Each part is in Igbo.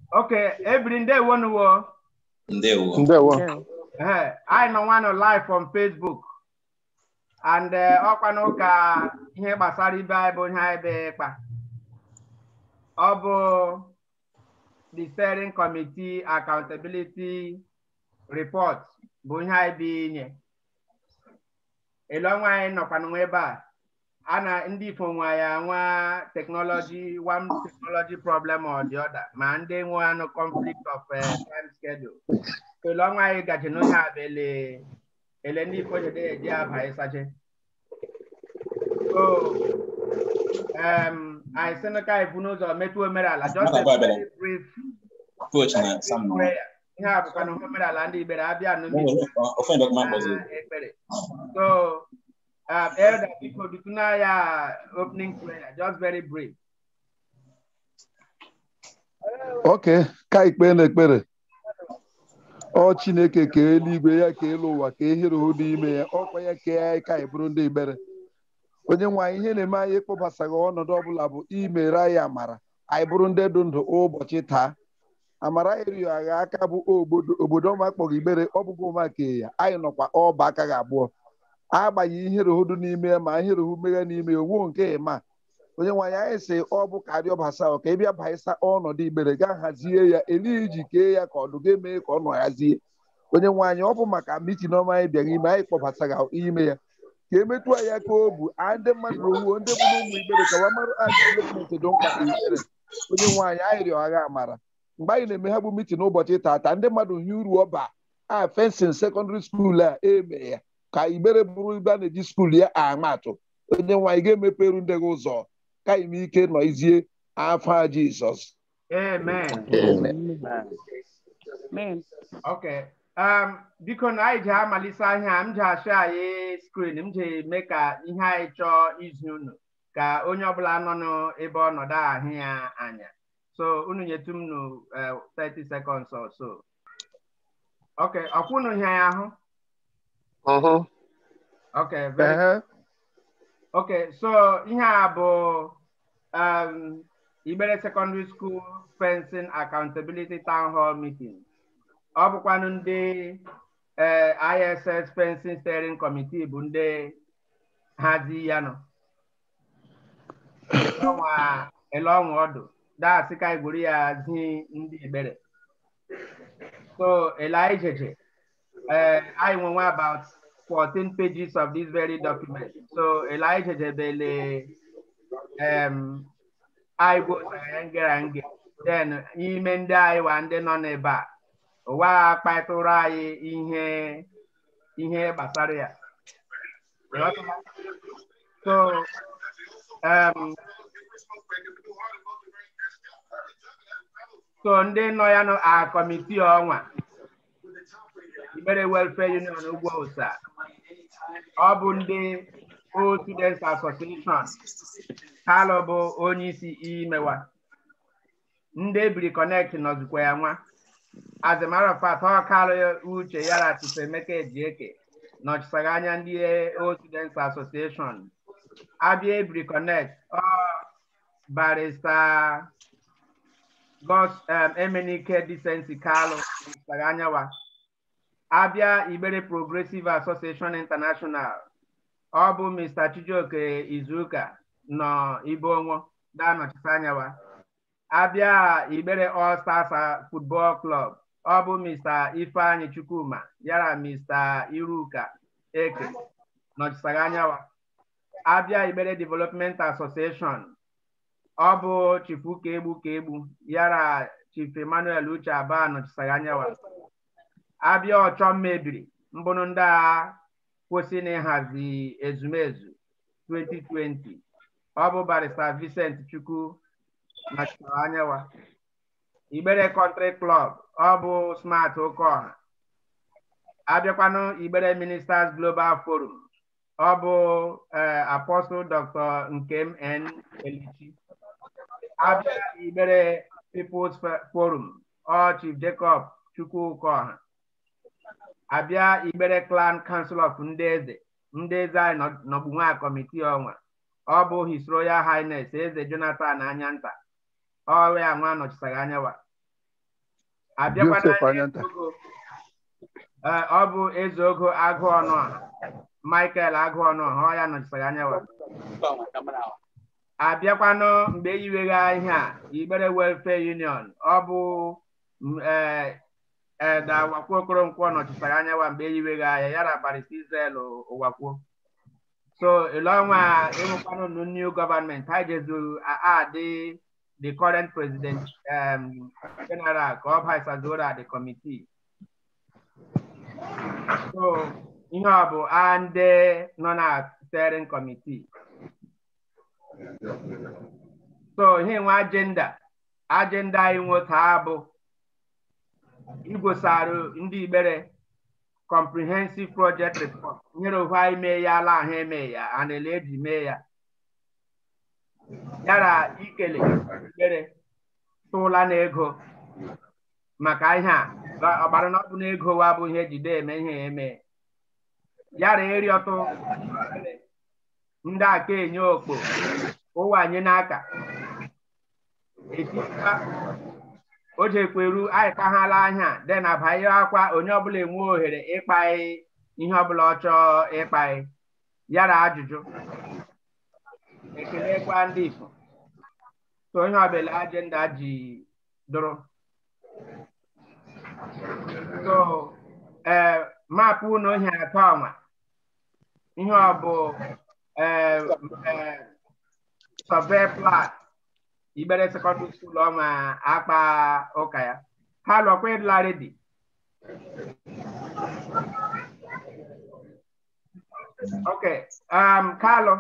Okay, ebiri ndewo nuwo. Ndewo. Ndewo. Eh, anyị nọ nwanụ live on Facebook. And eh, ọkwanụ ka ihe gbasara ibe anyị bụ ihe anyị bụ ịkpa. Ọ bụ the steering committee accountability report bụ ihe anyị bụ inye. Elu ọnwa anyị nọkwanụ ebe a. a na ndị ifo nwa ya nwa technology one technology problem or the other ma ndị nwe anụ conflict of uh, time schedule elu ọnwa anyị gaji n'onye a bụ ele ele ndị ifo jede eji aba ịsache so um, anyị sị na ka anyị bụ n'ụzọ metụ omenala just a very brief Coach na Sam nọ. prayer ihe a bụkwa na omenala ndị ibere abịa n'obi Offend of man was it? ekpere so um, Elder Biko Dukunaya opening prayer, just very brief. oke ka ikpe na-ekpere ọ chineke ka eluigwe ya ka elu ụwa ka ehere hụ n'ime ya ọkwa ya ka anyị ka anyị bụrụ ndị ikpere onye nwe anyị ihe na-eme anyị ịkpọbasaghị ọnọdụ ọbụla bụ imere anyị amara anyị bụrụ ndị dị ndụ ụbọchị taa amara erighị agha aka bụ obodo obodo ọma kpọrọ igbere ọ bụghị ụmụaka ya anyị nọkwa ọba aka gị abụọ agbanyeghị ihere hụ dị n'ime ya ma ihere hụ meghe n'ime ya owu nke ma onye nwaanyị anyị sị ọ bụ karịa ọbasa ka ị bịa baịsa ọnọdụ igbere gaa hazie ya eli iji kee ya ka ọdụ ga-eme ka ọ nọ hazie onye nwaanyị ọ bụ maka mitin ọma anyị bịara ime anyị kpọbataga ime ya ka emetụ ya ka o bu a ndị mmadụ owuo ndị bụ ụmụ igbere ka wa mara adịlementị dị mkpa igbere onye nwaanyị anyị rịọ agha amara mgbe anyị na-eme ha bụ mitin ụbọchị tata ndị mmadụ hie uru ọba a fensin sekọndịrị skuul a eme ya ka igbere bụrụ ibe a na-eji skuul ya ama atụ onye nwaanyị ga-emeperu ndị gị ụzọ ka ime ike nọizie afa jizọs Amen. Amen. Okay. Um, biko na anyị ji amalite ihe a m ji achọ anyị skrin m ji eme ka ihe anyị chọọ izi unu ka onye ọbụla nọ n'ebe ọnọdụ ahụ ya anya so unu nyetụ m nụ uh, 30 seconds or so okay ọkwụ unu ihe ya ahụ okay very Ehe. Okay, so ihe a bụ um, Igbere Secondary School Fencing Accountability Town Hall Meeting. Ọ bụkwanụ ndị eh, ISS Fencing Steering Committee bụ ndị hazi ya nọ. Ọnwa ele ọnwa ọdụ daasị ka igwuru ya zi ndị Igbere. So ele anyị jeje eh, anyị nwenwe about 14 pages of this very document. So Elijah Jebele um I go nge then ime ndị anyị wa ndị nọ n'ebe a ụwa akpatụrụ anyị ihe ihe gbasara ya. Ịghọtala? So um so ndị nọ ya nọ a kọmitii ọnwa Igbere Welfare Union Ugwu Ụsa ọ bụ ndị Old Students Association kalụ bụ onye isi imewa ndị ebiri connect nọzikwa ya nwa as a matter of fact ọ kalụ uche ya na Chisemeka Ejieke nọchisaga anya ndị Old Students Association abịa ebiri connect ọ barista Gos um, Emenike Decency kalụ nọchisaga anya wa abịa Igbere Progressive Association International ọ bụ Mr. Chijioke Izuka nọ Ibonwo da-anọchite anya wa abịa Igbere All Stars Football Club ọ bụ Mr. Ifeanyi Chukwuma yara Mr. Iruka Eke nọchitere anya wa abịa Igbere Development Association ọ bụ Chief Ukegbu Kegbu yara Chief Emmanuel Uche Aba nọchitere anya wa abịa ọchọ mmebiri mbụrụ ndị a kwụsị n'ịhazi ezumezu 2020 ọ bụ barista Vincent Chukwu nọchitere anya wa Igbere Country Club ọ bụ Smart Okeọha abịakwanụ Igbere Ministers Global Forum ọ bụ Apostle Dr. Nkem N. Elichi abịa Igbere People's Forum ọ Chief Jacob Chukwukoha abịa Igbere Clan Council of ndị eze ndị eze anyị nọgbu nwa kọmitii ọnwa ọ bụ His Royal Highness eze Jonathan Anyanta ọrụ ya nwa nọchitere anya wa abịakwana Joseph Anyanta. Ezeogo. Ee, ọ bụ eze ogo agụ ọnụ a Michael agụ ọnụ ọ ya nọchisara anya wa abịakwanụ mgbe eyiwegha ihe a Igbere Welfare Union ọ bụ m, ee eda Ụwakwo Okoronkwo nọchisara anya wa mgbe eyiwegha ya ya na Barrister Israel Ụwakwo so ele ọnwa ịhụkwanụ nụ new government ha jezu adị the current president um, general ka ọ baisazora the committee so ihe ọ bụ a ndị nọ na steering committee so ihe nwe agenda agenda anyị nwoke a bụ igwosarụ ndị Igbere comprehensive project report nyere ohu anyị mee ya ala ahụ eme ya anele eji mee ya yara ikele Igbere tụla na ego maka ihe a ọgbara na ọ bụ na ego wa bụ ihe ejide eme ihe eme yara ịrịọtụ ndị aka enye okpo ụwa anyị n'aka etikwa o jekweru anyị kaghala anya de na banye akwa onye ọbụla enwe ohere ịkpaghị ihe ọbụla ọ chọọ ịkpaghị yara ajụjụ ekelekwa ndị Ifo so onye ọbụla ajenda ji dụrụ so ee maapụ na ohi atọ ọnwa ihe ọ bụ ee ee survey plat Igbere secondary school ọma akpa ụka ya ha lọkwa ịdịla redi okay um Kalu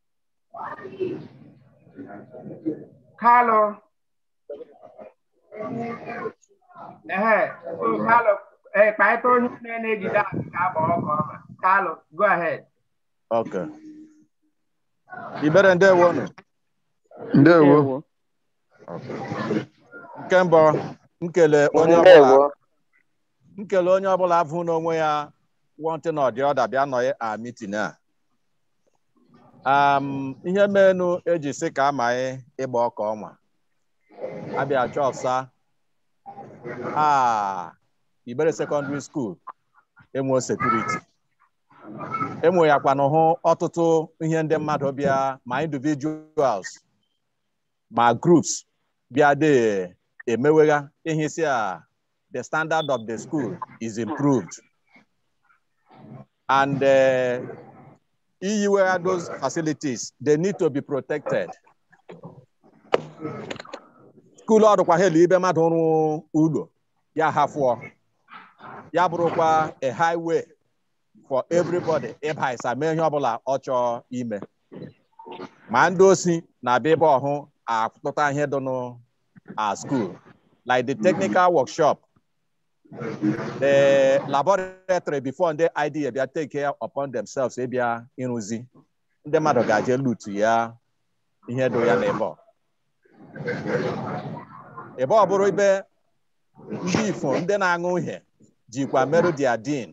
Kalu ehe so Kalu eh kpaịta onye na-ejide akụ ka agba ọkụ ọma Kalu go ahead Okay. Igbere ndewonu. ndewo Nke mbụ nkele onye ọbụla nkele onye ọbụla afụ n'onwe ya wọntị na ọdị ọda bịa nọ a mitin a um, ihe menu eji sị ka amaghị ịgba ọka ọnwa abịa chọpsa a Igbere secondary school enwe sekuriti enwe ya kwanụ hụ ọtụtụ ihe ndị mmadụ bịa ma individuals ma groups bịa de emewegha ihe si a the standard of the school is improved and uh, iyiwegha those facilities they need to be protected skuul ọdụkwa helu ibe mmadụ rụ ụlọ ya hafụọ ya bụrụkwa a highway for everybody ịba ịsa mee ihe ọbụla ọ chọọ ime ma ndị osi na-abịa ebe ọhụ atụta ihe dị nụ a school like the technical workshop the laboratory before ndị idea bịa take care upon themselves ịbịa ịrụzi ndị mmadụ ga-aje lutu ya ihe dị ya n'ebe ọ ebe ọ bụrụ ibe ndị ifo ndị na-aṅụ uhie jikwa merụ dia din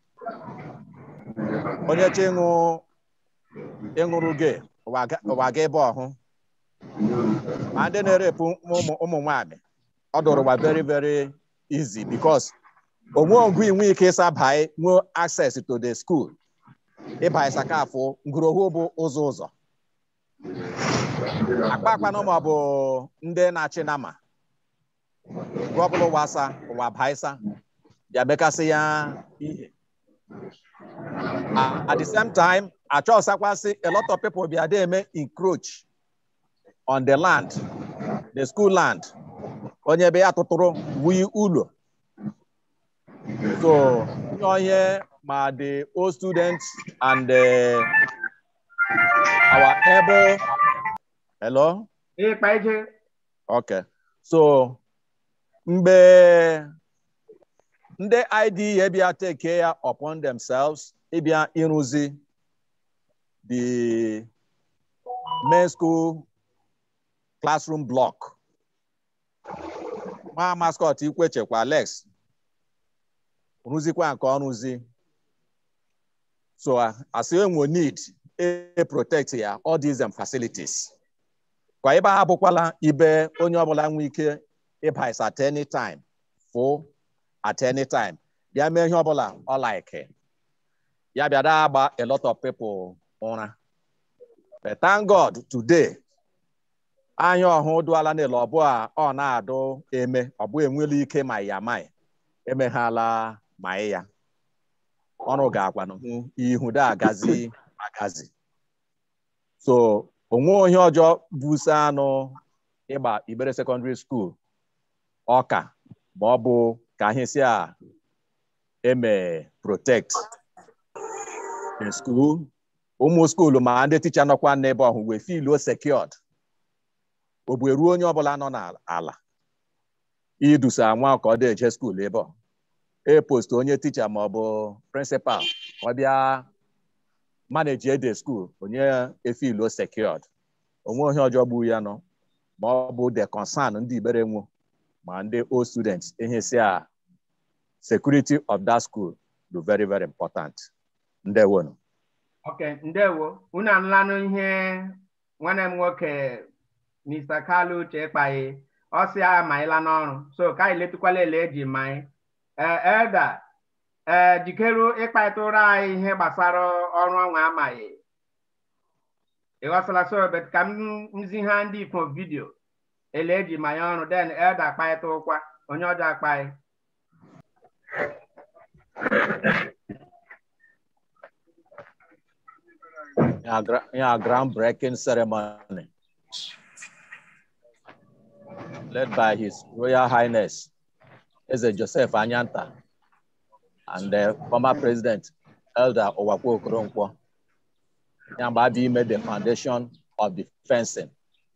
onye chi ịṅụ ịṅụrụ gị ụwa ga ebe ọhụ ma ndị na-erepụ ụmụ nwanyị ọ dụrụ ụwa very very easy because onwe ọgụ inwe ike ịsa bai nwee access to the school ịba ịsakafụ ngụrohu bụ ụzọ ụzọ akpa akpanụ ma ọ bụ ndị na-achị nama gụọ ọbụla ụwa asa ụwa baisa ya bekasị ya ihe at the same time achọsakwasị a lot of people bịa dey eme encroach on the land the school land onye ebe ya tụtụrụ wuyi ụlọ so ihe ma the old students and the, our able hello ịkpa ije okay so mgbe ndị IDA bịa take care upon themselves ịbịa ịrụzi the main school classroom block nwa mascot ikwechekwa Alex rụzikwa nke ọrụzi so as enwe need e protect ya all these um, facilities kwa ebe ha bụkwala ibe onye ọbụla nwee ike ịba is at any time fụ at any time bịa mee ihe ọbụla ọ like ya bịa da agba a lot of people ụra but thank God today anya ọhụ dụala n'elu ọbụ a ọ na-adụ eme ọ bụ enwela ike ma ya ma emeghala ma ya ọrụ ga-agwanụ hụ ihu da agazi agazi so onwe onye ọjọọ busa anụ ịgba Igbere secondary school ọka ma ọ bụ ka ihe si a eme protect in school ụmụ skuulu ma ndị ticha nọkwa n'ebe ọhụ wee filuo secured ogbu eruo onye ọbụla nọ n'ala idusa nwa ka ọ dị eje skuulu ebe ọ e-post onye ticha ma ọ bụ prịnsịpal ka ọ bịa maneji ede skuul onye efiluo secured onwe onye ọjọọ gbu ya nọ ma ọ bụ the concern ndị Igbere nwu ma ndị old students ihe si a security of that school do very very important ndewonu ok ndewo unu anụlanụ ihe nwanne m nwoke Mr. Kalu Uche kpaghị ọ sị ya maịla n'ọrụ so ka anyị letụkwala ele eji maị ee elda ee jikeru ịkparịta ụra anyị ihe gbasara ọrụ ọnwa amaghị ịghọsala so bet ka m nzi ha ndị ifo vidio ele eji manye ọrụ den elda akparịta ụkwa onye ọjọọ akpaghị a groundbreaking ceremony led by His Royal Highness Eze Joseph Anyanta and the former president Elder Owakwo Okoronkwo. Yamba made the foundation of the fencing.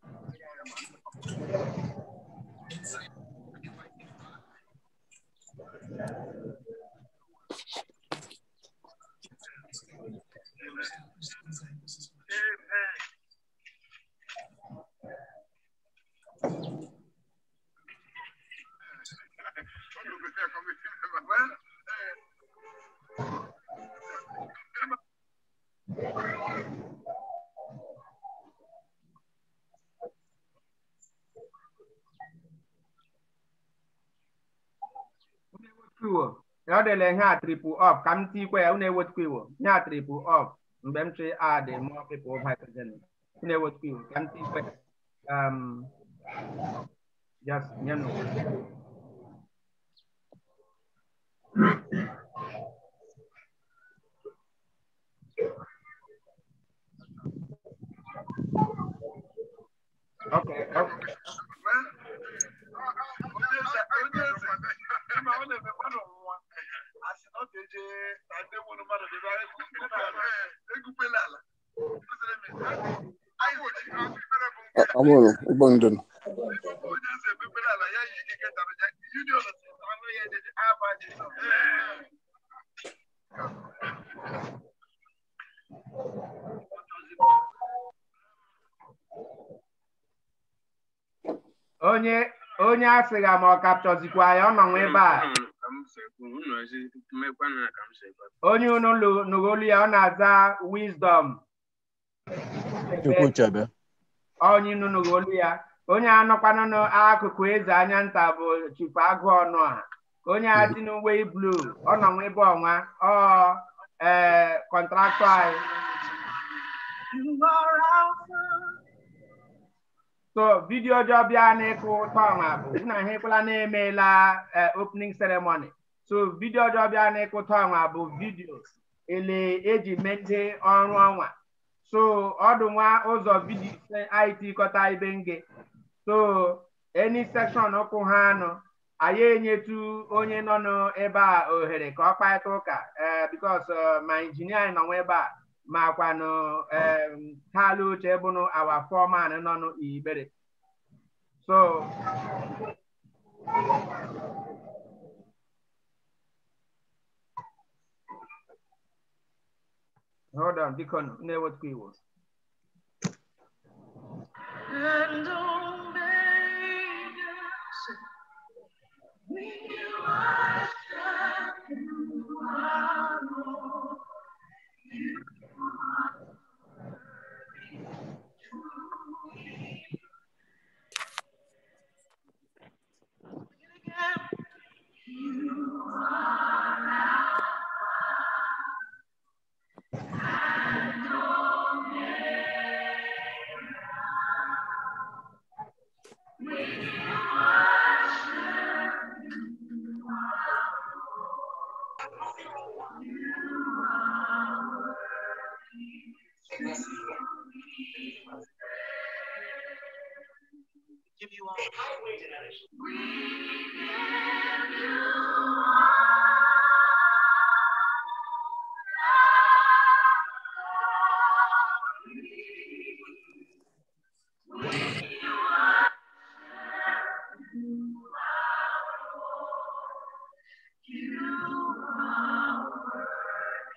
iwo ọ dịla ihe a triple up ka m tikwe ya unu ewetukwa iwo ihe a triple up mgbe m chi add more people hydrogen unu ewetukwa iwo ka m tikwe um just nyenụ okay okay Amụrụ ụgbọ ndụ onye onye a sịga ma ọ kapchọzikwa ya ọ nọnwa ebe a onye unu nụgolu ya ọ na-aza wisdom Chukwu chebe. onye unu nụgolu ya onye anọkwanụ n'akụkụ eze anya nta bụ chifu agụ ọnụ a onye a dị n'uwe blu ọ nọnwa ebe ọnwa ọ ee kọntraktọ anyị so vidiyo ọjọọ bịa n'ịkụ ụtọ ọnwa bụ na ha ekwela na-emeela opening ceremony so vidiyo ọjọọ bịa n'ịkụ ụtọ ọnwa bụ vidiyo ele eji mete ọrụ ọnwa so ọdụ nwa ụzọ vidiyo anyị tikọta ibe nge so any section ụkwụ ha anọ anyị enyetu onye nọ n'ebe a ohere ka ọ kparịta ụka because ma injinia anyị nọnwa ebe a makwanụ Kalu Uche bụnụ awa foreman nọ n'Igbere so hold on biko na-ewetukwa iwu And Omega, we worship you, our Lord. You are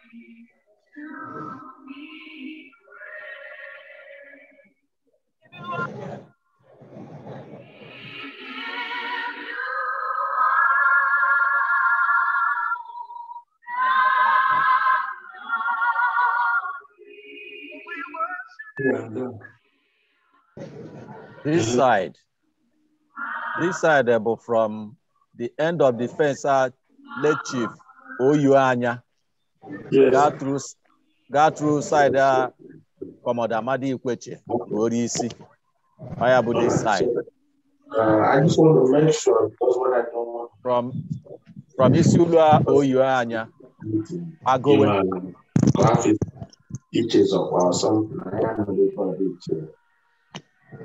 This side, this side uh, but from the end of the fence, uh, late chief Oyuanya, got through, got through side, uh, Commander Amadi Ikweche, Orisi. Fire about this side. Uh, I just want to make sure because what I don't want From, from Isulua Oyuanya, I go with to have it inches up or something. I am not able to do it.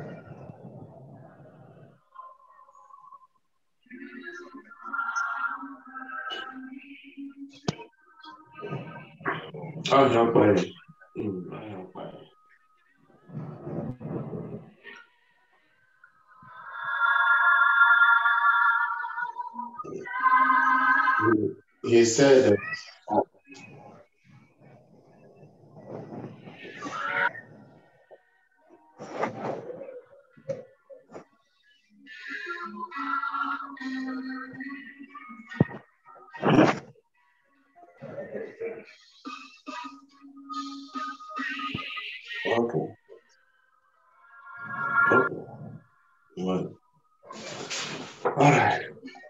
I'll jump by. Mm, I'll jump by. He said, uh, okay. Okay. Well, all right.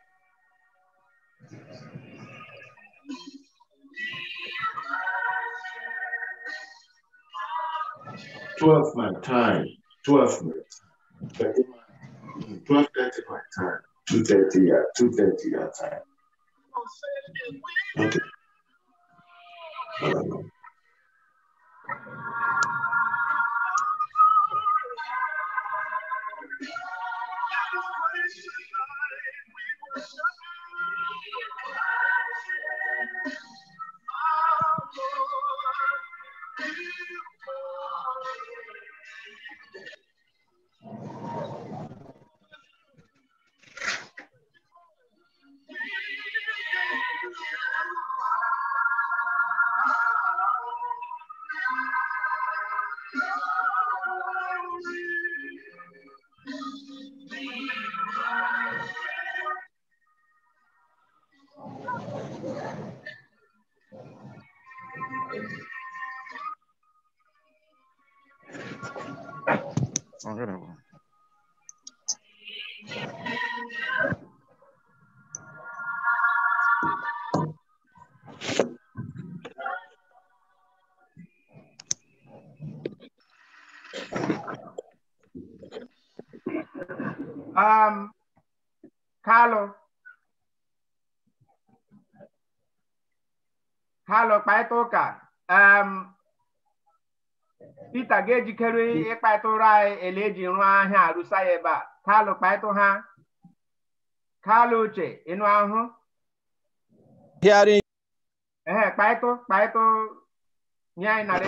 Twelve my time. Twelve minutes. Thirty my- Twelve thirty my time. Two thirty yeah. Two thirty your time. Okay. Uh, Um, Carlo. Carlo, kparịta ụka. Um, Peter ga-ejikere ịkparịta ụra anyị ele eji rụọ ahịa arụsa ya ebe a. Carlo, kparịta ha. Carlo uche, ịnụ ahụ? hearing Ehe, kparịta, kparịta nye anyị narị.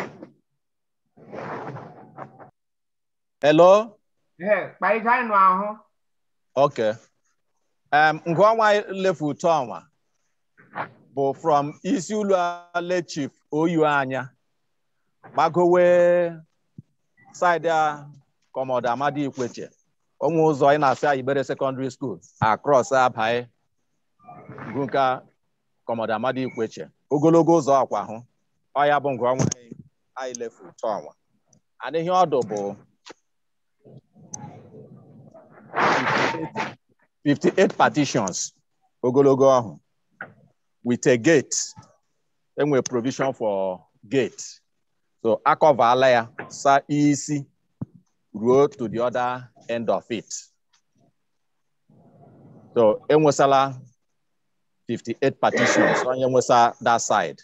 hello Ehe, kparịta anyị nụ ahụ. okay um ngwa lefu ụtọ ọnwa bụ from isi ụlọ ale chief oyu anya gbagowe side a kọmọda amadi ikweche onwe ụzọ ị na-asị ayibere secondary school across abai gunka kọmọda amadi ikweche ogologo ụzọ akwa hụ ọ ya bụ ngwa ọnwa anyị lefu ụtọ ọnwa and ihe ọdụ bụ 58 partitions ogologo ọhụ with a gate enwe provision for gate so akọvala ya sa isi ruo to the other end of it so enwesala 58 partitions onye nwesa that side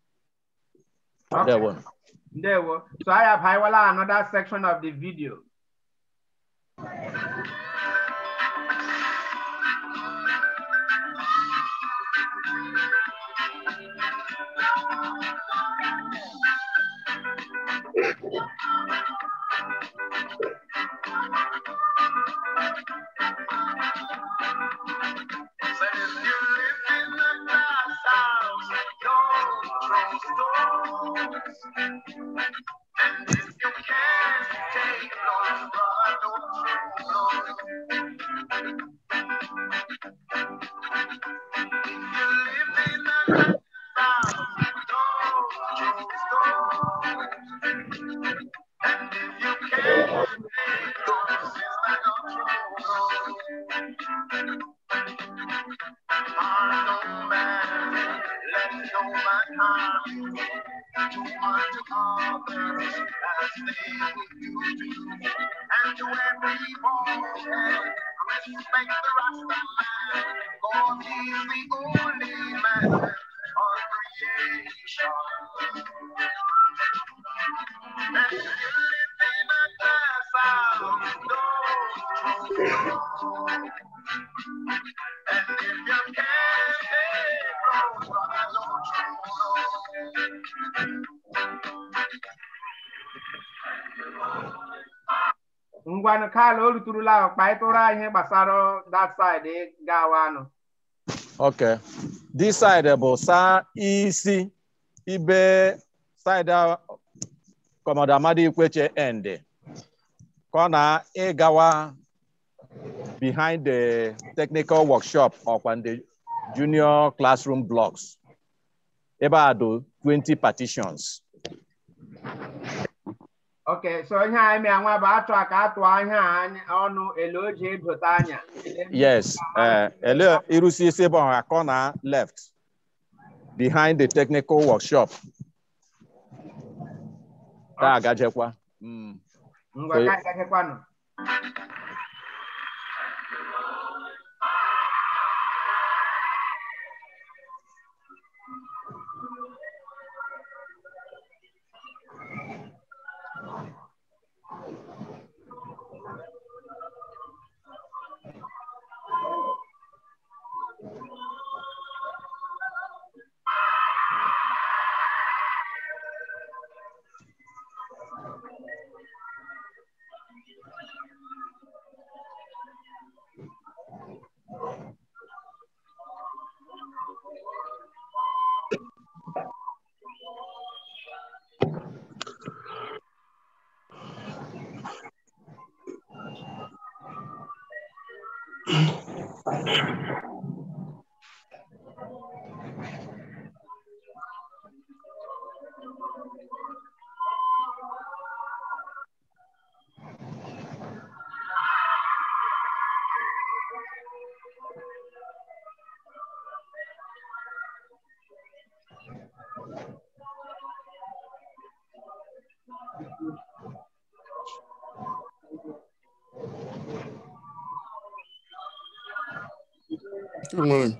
There one. Ndewo. So I have highlighted another section of the video. Said if you live in a glass house, your throne store And to every boy, respect the Rasta man, God is the only man on creation. And you live in a glass house, don't And if you can't stay close, follow ngwanụ kala o ruturula ahụ kpaịtụrụ anyị ihe gbasara that side gawa anụ Okay. This side bụ sa isi ibe side a- Commander Amadi Ikweche end. Ka ọ na-ịgawa behind the technical workshop ọkwa ndị junior classroom blocks. Ebe a do 20 partitions. oke so ihe anyị mee nwa bụ atụ a ka atụ ihe a anyị ọnụ ele o ji edote anya Yes. Uh, ele irusi isi ebe ọha ka ọ na left behind the technical workshop. Ka agajekwa. Mm. ngwa ka anyị gachakwanụ Good morning.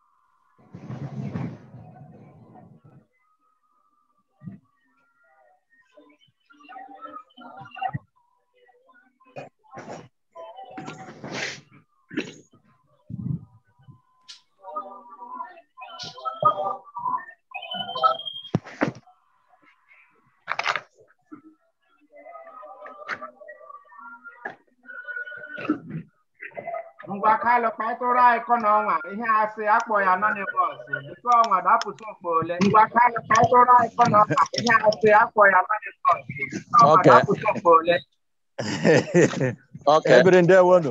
ngwa kalụ kpaịtụrụ anyị kọ na ọnwa ihe asị akpọ ya anonymous biko ọnwa dapụsị okpo ole ngwa kalụ kpaịtụrụ anyị kọ na ọnwa ihe asị akpọ ya anonymous biko ọnwa Okay. dapụsị okpo ole Okay. Ebere ndewonu.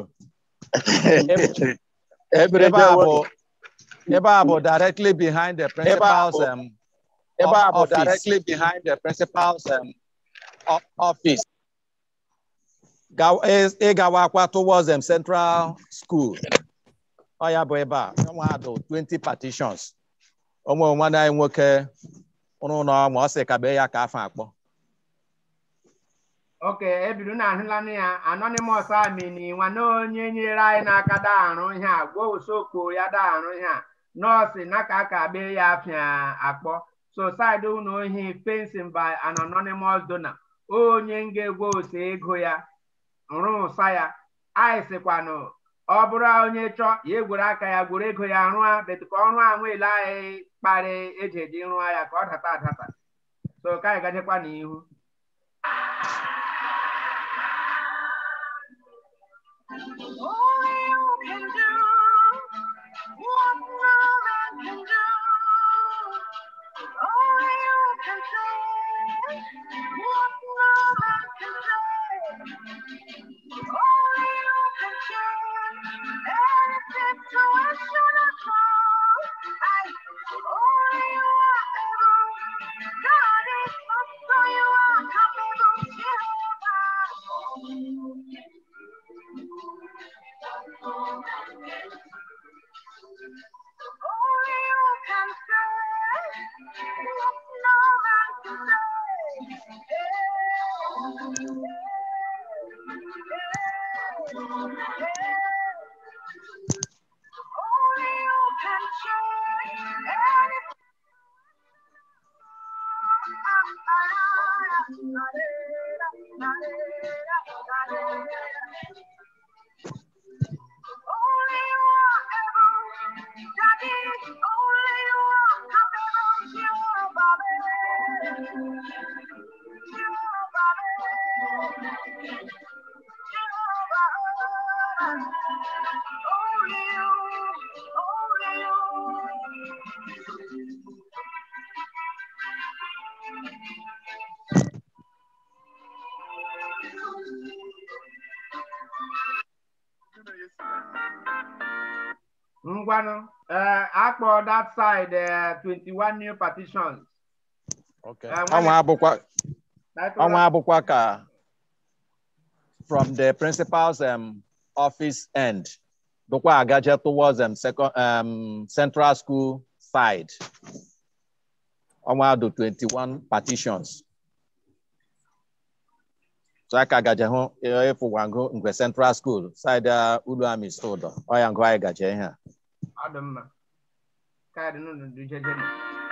Ebere Ebe a bụ ebe a bụ directly behind the principal's bụ- um, Ebe a bụ office. directly behind the principal's um, o- office. Ga- is- ịgawakwa towards um, central school. Ọ ya bụ ebe a nwa do 20 partitions. Ụmụ nwanne anyị nwoke ụrụ ụlọ ma ọ sị ka bee ya ka afọ akpọ. oke ebido na ahụlanụ ya anonymous amini nwa na onye nyere anyị n'aka daharụ ihe a gwa usokpo ya daharụ ihe a nọọsụ na ka aka be ya afịa akpọ so side unu ohi fencing by an anonymous donor onye nga-egwe ose ego ya nrụ ụsa ya anyị sịkwanụ ọ bụrụ onye chọọ ya egwere aka ya gwere ego ya rụọ betu ka ọrụ ahụ ele anyị kparị eji eji rụọ ya ka ọ data adata so ka anyị gajekwa n'ihu Only you can do what no man can do. Only you can say what no man can say. Only you can change any situation at all. Ngwanu, uh, akpọ that side uh, 21 new partitions. Okay. Uh, Ọnwa abụkwa That ọnwa one- abụkwa ka from the principal's um, office end dụkwa agaje towards um, second, um, central school side ọnwa do 21 partitions so aka gaje hụ ịfụgwango ngwe central school side uh, ulu ami stụdọ ọya ngụ anyị gaje ihe a Ọ dị mma. Kaadị nụnụ dị jeje nụ.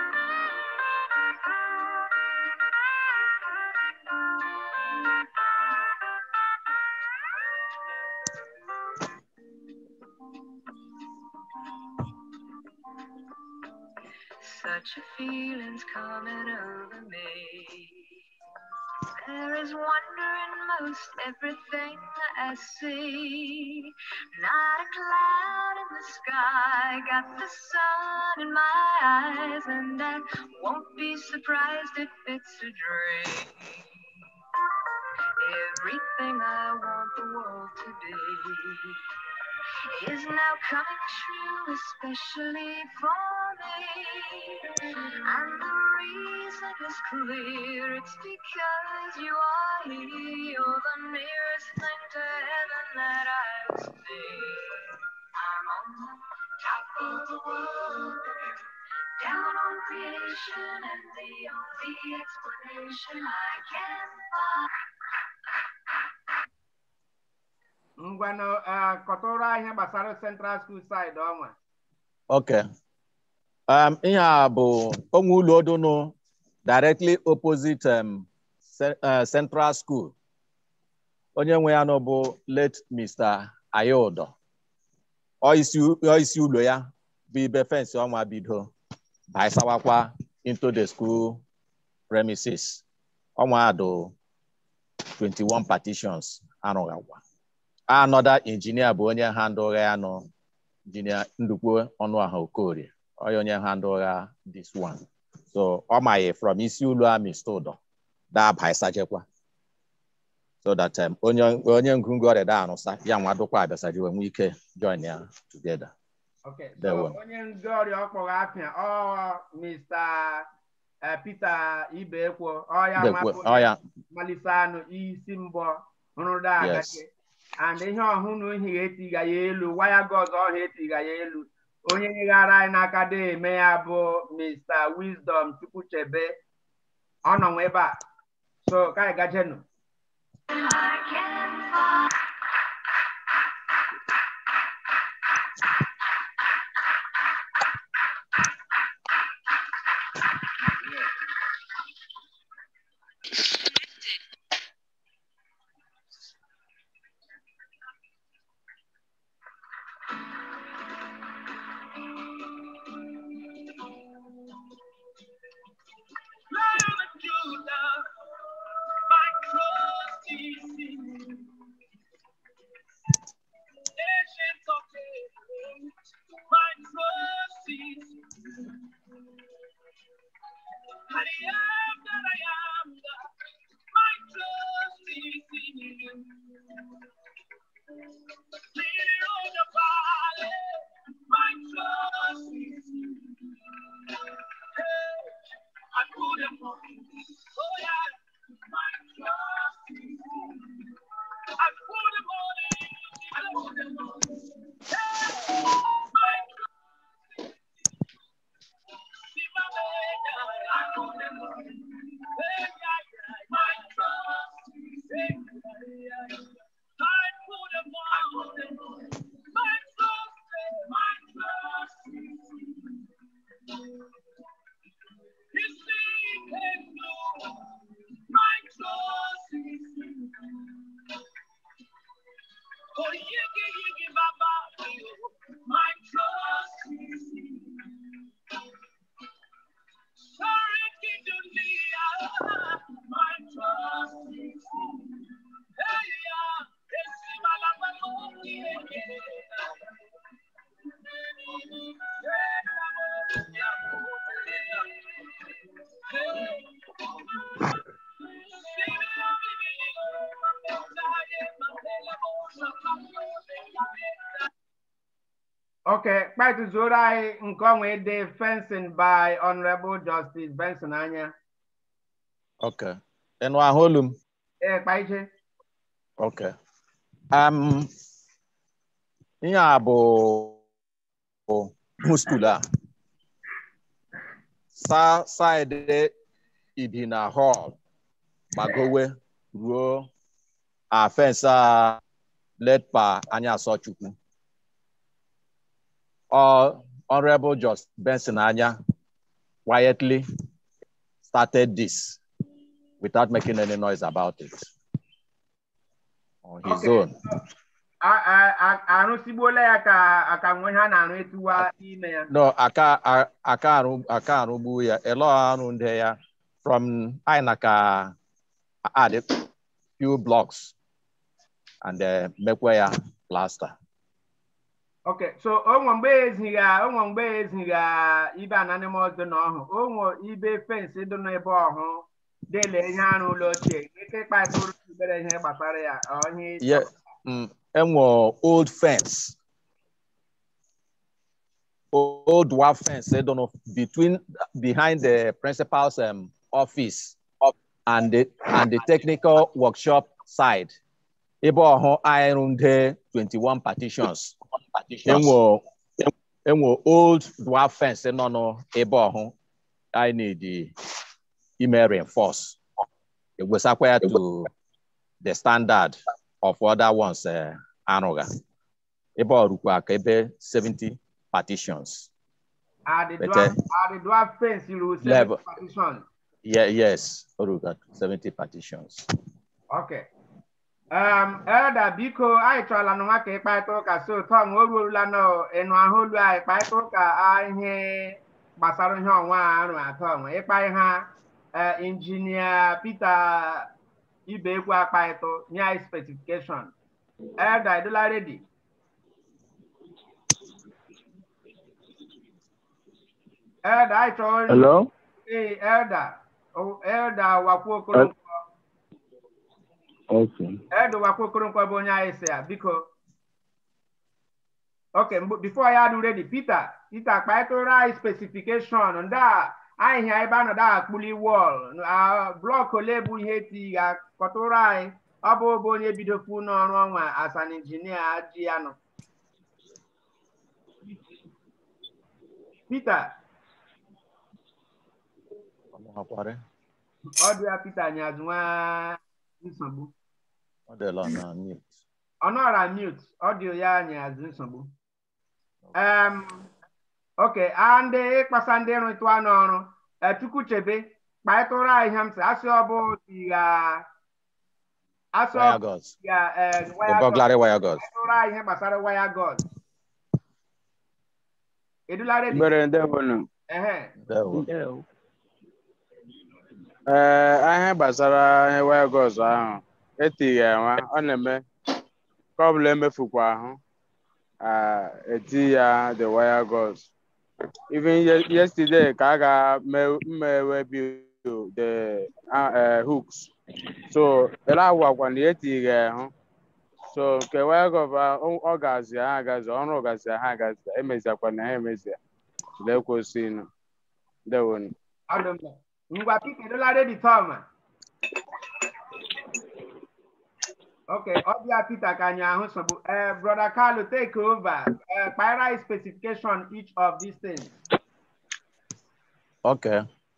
Such a feeling's coming over me. There is wonder in most everything I see. Not a cloud in the sky, got the sun in my eyes, and I won't be surprised if it's a dream. Everything I want the world to be is now coming true, especially for me. And the reason is clear, it's because you are here. You're the nearest thing to heaven that I've seen. I'm on the top of the world, down on creation, and the only explanation I can find. Ngwanụ uh, kọtụrụ anyị gbasara Central School side ọnwa. Okay. Um, ihe a bụ onwe ụlọ odonu directly opposite um, ce- uh, Central School. Onye nwe ya nọ bụ late Mr. Ayodo. Ọ isi ọ isi ụlọ ya bụ ibe fensị ọnwa bido baisawakwa into the school premises. Ọnwa do 21 partitions arụghakwa. Another engineer bụ onye handle ya nọ injinia ndukwu ọnụaha okorie onye onye handle ha this one so ọ maghị from isi ụlọ amị stụdọ daba ịsajekwa so that um, onye onye ngụngụ ọrịa da arụsa ya nwa dụkwa abịasaji wee nwee ike join ya together Okay. So There one. onye ndị ọrịa ọkpọrọ apịa ọ Mr. uh, Peter Ibekwo ọ ya Ibekwo, mapụ ọ ya. malite anụ isi mbọ nrụda Yes. agake and ihe ọhụụ na ohi etiga ya elu waya gọz ọha etiga ya elu onye nyeghara anyị n'aka dị eme ya bụ Mr. Wisdom Chukwuchebe ọ nọ nwe ebe a so ka anyị gajenụ I can find. Lion of Judah, my trusty seed. Okay, kpaitu zuoro anyị nke ọnwa ede fencing by Honorable Justice Benson anya. Okay. Ịnụ ahụ olu m? Ee, kpaiche. Okay. Um, ihe a bụ bụ bụ skuul a. Sa saịdị Idina Hall gbagowe ruo a fensị a letpa anya asọchukwu. Ọ Honorable Just Benson anya quietly started this without making any noise about it on his Okay. own. A- a- a- Arụsigbuola ya ka aka nwe ha na-arụ etuwa ime ya. No, aka a- aka arụ aka arụgbu ya elo arụ ndị ya from anyị na ka add few blocks and uh, mekwa ya plaster. Okay, so onwe mgbe eziga onwe mgbe eziga ibe anonymous dị n'ọhụ onwe ibe fensị dị n'ebe ọhụ dele ihe arụ ụlọ ochie ike kpatụrụ ibere ihe gbasara ya onye Yeah, mm, enwe old fence. Old dwarf fence, I don't know, between behind the principal's um, office and the and the technical workshop side. Ebe ọhụ iron there 21 partitions. Enwe enwe old dwarf fence nọ n'ebe ọhụ I need the ime reinforce. Egwesakwa ya to the standard of other ones uh, arụga. Ebe ọ rukwa ka ebe 70 partitions. adịdụa adịdụa fensị ruo Level. partition. Yeah, yes, o ruga 70 partitions. Okay. Um, Elda biko anyị chọrọla n'ụwa ka ịkparịta ụka so tọm o ruola na ịnụ ahụ olu anyị kparịta ụka a ihe gbasara ihe ọnwa a arụ atọ nwe ịkpa ha injinia Peter Ibekwu akparịta nye anyị specification. Elda ịdịla ready? Elda anyị chọrọ Hello? Ee, Elda. O- Elda Wakwu Okoronkwo. Okay. Edo Wakwu Okoronkwo bụ onye anyị si ya, biko. Okay, mgbe- before ya adụ ready, Peter, Peter kpaịtụrụ anyị specification ndị a anyị hịa ebe a nọdụ akpụli wọl blọk ole bụ ihe ti ya kọtụrụ anyị ọ bụ bụ onye bidokwu n'ọrụ ọnwa as an injinia ji ya nọ. Peter, Ọmụhakwara, ọ dị ya Peter nyazụ nwa nsogbu. ọ dịla na mute. ọ nọra mute ọdio ya nyazi nsogbu um, ok a ndị ịkpasa ndị rụtụ anụ ọrụ chukwu chebe kpaịtụrụ anyị ihe m sị asị ọ bụ si ya asị ọ Wire bụ gauze, si ya eh, the wire burglary wire gauze. kpaịtụrụ anyị ihe gbasara waya god edula ready Mbere ndebonu. ehe There we- Ee, ihe gbasara ihe waya gọz ahụ etighị enwe ọ na-eme ka ọ bụla emefukwa ahụ ah, eti ya the wire gauze. Even ye- yesterday ka a ga-mmewe build the uh, uh, hooks. So ele agwakwa na etighị ahụ. So nke wire gauze ahụ, ọ gazi ha agazi ọrụ gazi ha agazi emeziakwa na ha emezia. Lekwesịnụ. Ndewonu. ọdụ mma ngwa pika edula ready tọma ok ọbịa Peter ka anyị ahụ nsogbu eh brother Carlo take over eh kpaịra anyị specification each of these things Okay.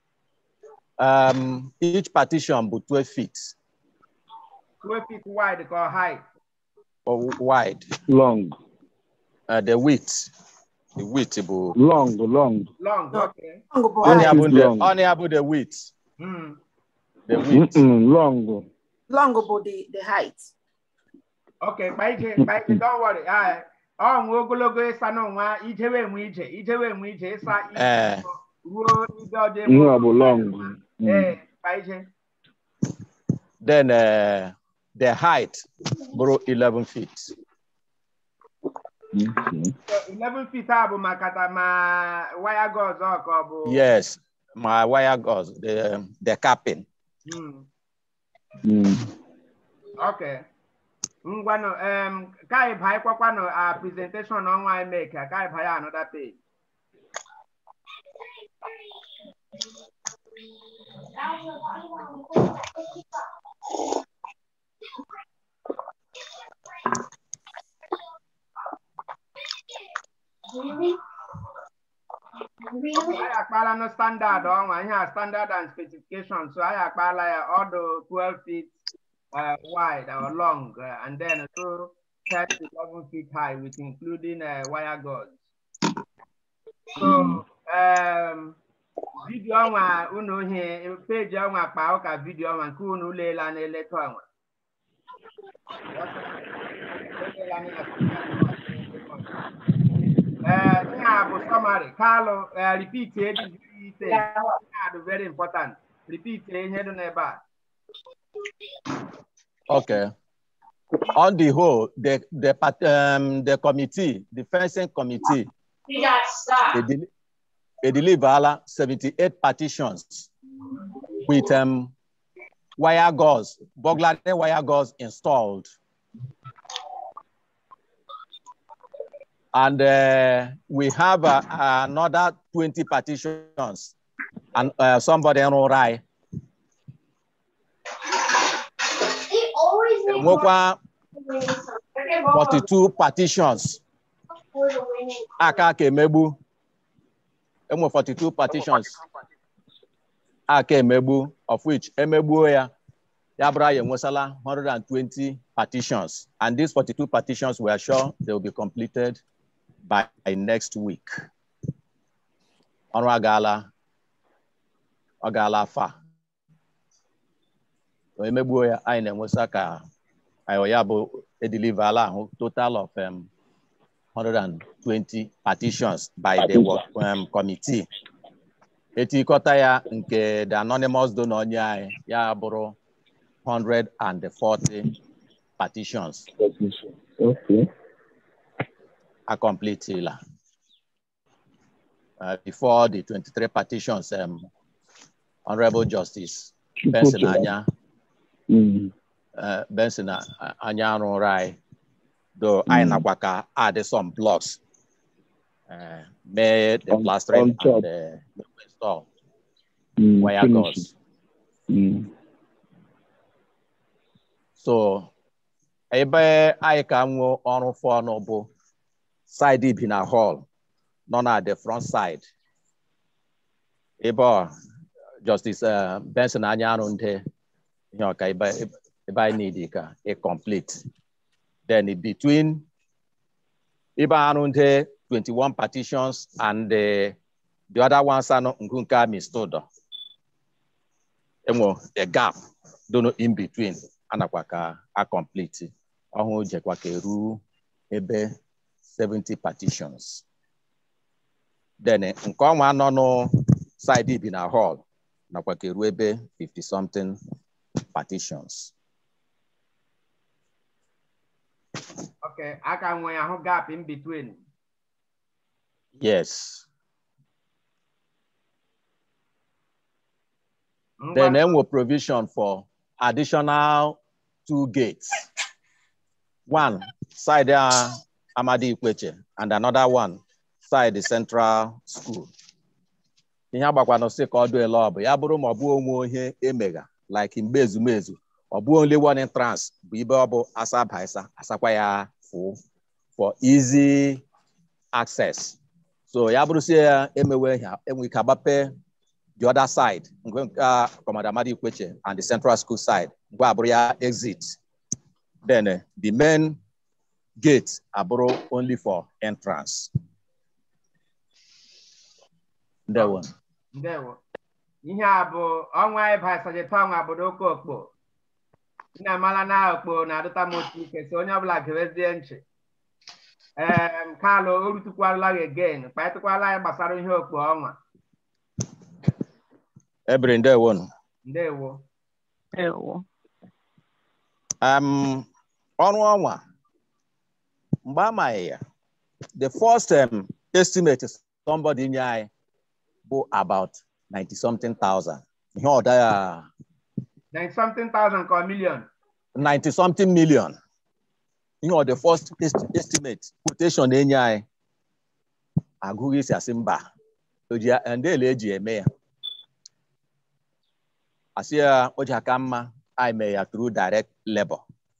Um, each partition bụ 12 feet 12 feet wide ka height or wide. Long. Uh, the width, the width bụ Long, long. long okay only height. abụ the Long. only abụ the width, hmm. the width. Mm-mm, long. long bụ the the height. okay kpa ije kpa ije don't worry ah ọ nwe ogologo ịsa n'ụwa ijewe enwe ije ijewe enwe ije ịsa ije Eh. ruo ibe ọdị Ihe ọ bụ long. Mm. ee kpa ije Then uh, the height bụrụ 11 feet. Okay. So, 11 feet a bụ maka ta ma waya gauze ọ ka ọ bụ Yes, my wire gauze, the um, the capping. Hmm. Mm. Okay. ngwanụ um, ka anyị banye kwakwanụ a presentation ọnwa anyị make ka anyị banye another page anyị akpala no standard ọnwa ihe a standard and specification so anyị akpala ya ọdụ 12 feet uh, wide or long uh, and then so 10 to 11 feet high with including uh, wire gauze so um, vidio ọnwa unu ihe peji ọnwa kpa ụka vidio ọnwa nke unu leela na-eleta ọnwa Uh, ihe a bụ summary kalụ uh, repeat edi ise ihe a dị very important repeat ihe dị n'ebe a Okay. On the whole, the the part- um, the committee, the fencing committee, they, del- they deliver 78 petitions with um, wire gauze, burglary wire gauze installed. And uh, we have uh, another 20 petitions and uh, somebody in Orai. Nwekwa 42 petitions aka ka emegbu enwe 42 petitions aka emegbu of which emegbuo ya ya bụrụ ya enwesala 120 petitions and these 42 petitions we are sure they will be completed by next week ọrụ agaala ọ gaala afa emegbuo ya anyị na-enwesa ka anyị ya bụ edeliverala ahụ total of um, 120 petitions by the work, um, committee etikọta ya nke the anonymous donor onye anyị ya bụrụ 140 petitions Okay. acompletela uh, before the 23 petitions um, honorable justice benson anya Mm. uh, benson uh, anya arụrụ anyị though anyị Mm. nakwa ka add some blocks uh, mee the On- plastering on top. and the install Mm. wire Finish gauze it. Mm. so ebe anyị ka nwee ọrụ fọnụ bụ side bi na hall nọ na the front side ebe ọ justice uh, benson anya arụ nde ihe ọka ebe ebe anyị need ka e complete then in between ebe arụ nde 21 petitions and the, the other ones anọ nke nke a mistodo enwe the gap dono in between anakwa ka a complete ọhụụ jekwa ka eru ebe 70 petitions then nke ọnwa nọ nụ side bi na hall nakwa ka eru ebe 50 something petitions okay aka nwe ahụ gap in between yes Ngwa- then enwe provision for additional two gates one side uh, amadi ikweche and another one side the central school ihe agbakwana sị ka ọ dị ele ọ bụ ya bụrụ ma ọ bụ onwe ihe emega like mgbe ezumezu ọ bụ only one entrance bụ ibe ọ bụ asa baisa asakwa ya fụ for easy access so ya bụrụ sị ya emewe ha enwe ike agbape the other side ngwe nke a Commander Amadi Ikweche and the central school side ngwe abụrụ ya exit then eh, the main gate abụrụ only for entrance ndewo ndewo ihe a bụ ọnwa ịba sajeta ọnwa obodo oke okpo nna amala na okpo na-adụta m otu ike so onye ọbụla gerezie nchi em kalụ o rutukwala gị again kpatịkwala ya gbasara ihe okpo ọnwa ebere ndewo nụ. ndewo um, ọrụ ọnwa mgbe amaghị ya the first um, estimate somebody nye anyị bụ about 90 something thousand ihe ọda ya 90 something thousand ka million 90 something million ihe ọ the first est- estimate quotation na-enye anyị agụghị isi asị mba oji ndele eji eme ya asị ya o ji aka mma anyị mee ya through direct labor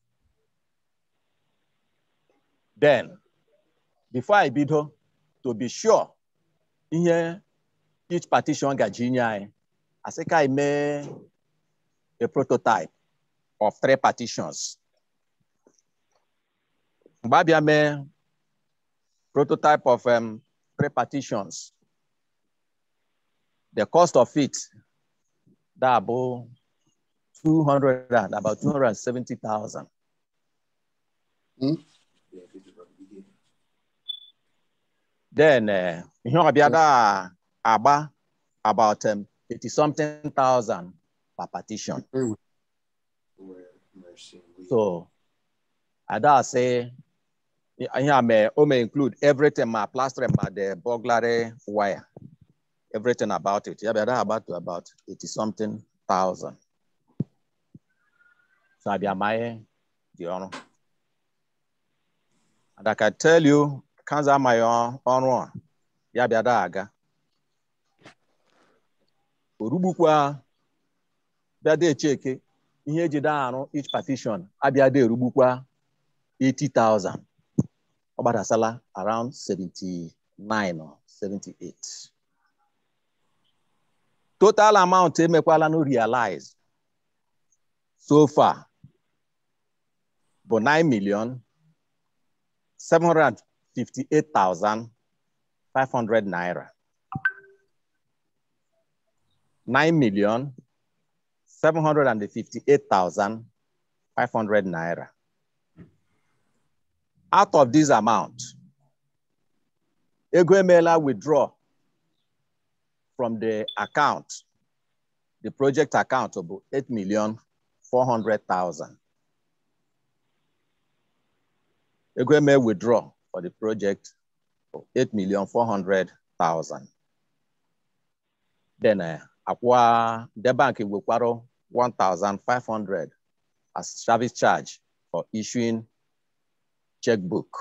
then before I bido to be sure ihe each partition gaji inye anyị asị ka anyị mee a prototype of three partitions mgbe abịa mee prototype of um, three partitions the cost of it that bụ 200 and about 270,000 then eh, ihe ọbịa da agba about um, 80 something thousand per partition so ada say ihe a may o may include everything ma plastering ma the burglary wire everything about it ya bịa da about to about 80 something thousand so abịa ma ihe dị ọrụ and I can tell you kanza amaghị ọ- ọrụ a ya bịa da aga orugbukwa bịa da echeke ihe eji da arụ each partition abịa da erugbukwa 80,000 ọ gbadasala around 79 or 78 total amount emekwala no realize so far bụ 9 million 758,500 naira 9 million 758,500 naira out of this amount ego emeela withdraw from the account the project account bụ 8 million 400,000 ego eme withdraw for the project bụ 8 million 400,000 then uh, akwa the bank wekwara 1,500 as service charge for issuing checkbook.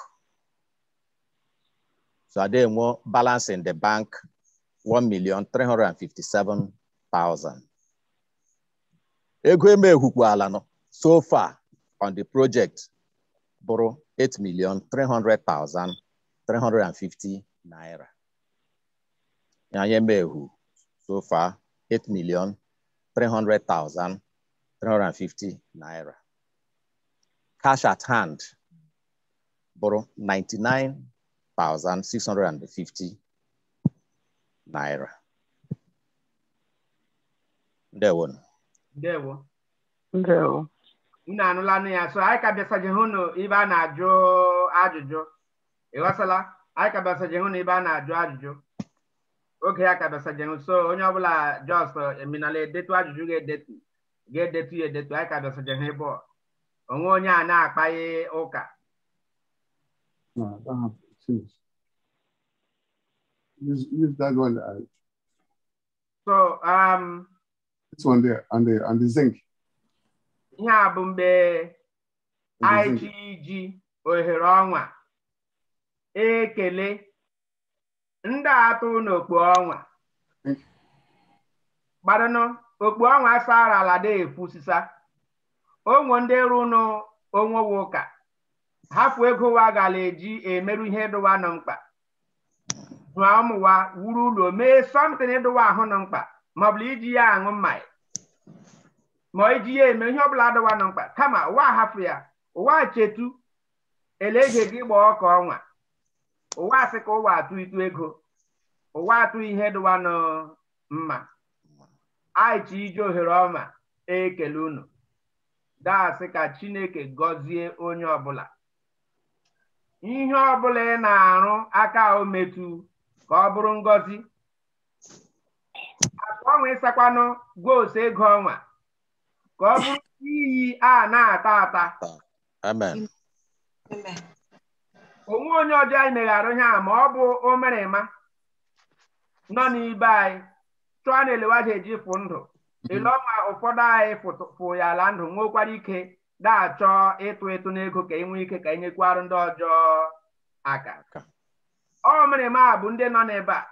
So I did more balance in the bank, one million three hundred and fifty-seven thousand. Ego eme ehukwala no so far on the project borrow eight million three hundred thousand three hundred and fifty naira. Yanye mehu so far eight million three hundred thousand three hundred and fifty naira. Cash at hand borrow 99,650 naira. Ndewo. ndewo Ndewo. unu anụlanụ ya so anyị ka bịasaje hụ nụ ibe a na-ajụ ajụjụ ịghọtala anyị ka bịasaje hụ na ibe a na-ajụ ajụjụ oge ya ka bịasaje hụ so onye ọbụla just eminala edetu ajụjụ ga-edetu ga-edetu ya edetu anyị ka bịasaje hụ ebe ọ. onwe onye a na-akpaghị ụka No, I don't have to choose. Use, use that one. Uh, so um, this one there, and the and the zinc. ihe a bụ mgbe anyị ji iji ohere ọnwa ekele ndị atụ n'okpu ọnwa gbadanụ okpu ọnwa sara ala dị efusisa onwe ndị rụnụ onwewe ụka hapụ ego wa gala eji emerụ ihe dụwa nọ mkpa jụọ ụmụwa wuru ụlọ mee sọmtin ịdụwa ahụ nọ mkpa maọbụ iji ya aṅụ mmanya ma iji ya eme ihe ọbụla dụwa nọ mkpa kama ụwa ahapụ ya ụwa chetu eleje gị gba ọka ọnwa ụwa asị ka ụwa atụ itu ego ụwa atụ ihe dụwa nọ mma aichi ije ohere ọma ekele unu daasị ka chineke gọzie onye ọbụla ihe ọbụla ị na-arụ aka o metu ka ọ bụrụ ngọzi akpa ọnwa ịsakwanụ gwose ego ọnwa ka ọ bụrụ iyi a na-ata ata Amen. onwe onye ọjọọ anyị megharụ ihe a ma ọ bụ omerema nọ n'ibe anyị chụọ na elewaji eji fụ ndụ ele ọnwa ụfọdụ anyị fụ ya ala ndụ nwekwara ike na-achọ ịtụ ịtụ n'ego ka enwee ike ka enyekwarụ ndị ọjọọ aka ọ mere ma bụ ndị nọ n'ebe a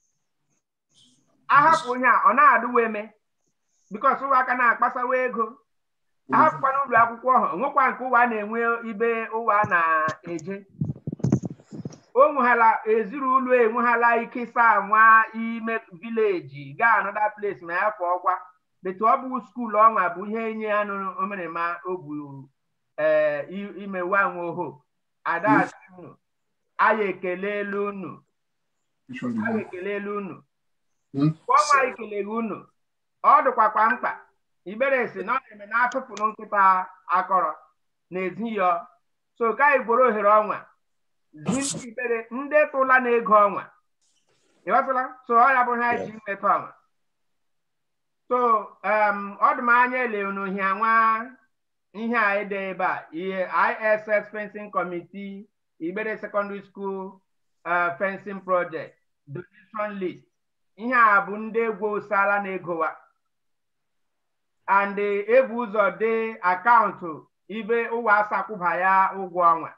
ahapụ onye a ọ na-adụwa eme bikos ụwa aka na-akpasawa ego ahapụkwana ụlọ akwụkwọ ha onwekwa nke ụwa na-enwe ibe ụwa na-eje o nweghala ezinụlọ enweghala ike ịsa nwa ime vileji gaa anọda place ma ya fọ ọkwa betu ọ bụ skuulu ọnwa bụ ihe enye ya omerema o bu ee ime wa nwe oho ada unu anyị ekelela unu anyị ekelela unu ọnwa anyị keleghị unu ọ dịkwakwa mkpa ibere si na ọ na-eme na atụpụrụ nkịta akọrọ na-ezi ya so ka anyị gworo ohere ọnwa zi ibere ndị tụla na ego ọnwa ịghọtala so ọ ya bụ ha ji mmetụ ọnwa so ọ dị m anya ele n'ohi nwa ihe a ede ebe a ihe ISS fencing committee Igbere secondary school fencing project donation list ihe a bụ ndị egwu osala na egowa and ebu ụzọ dee akaụntụ ibe ụwa asakwụba ya ụgwọ ọnwa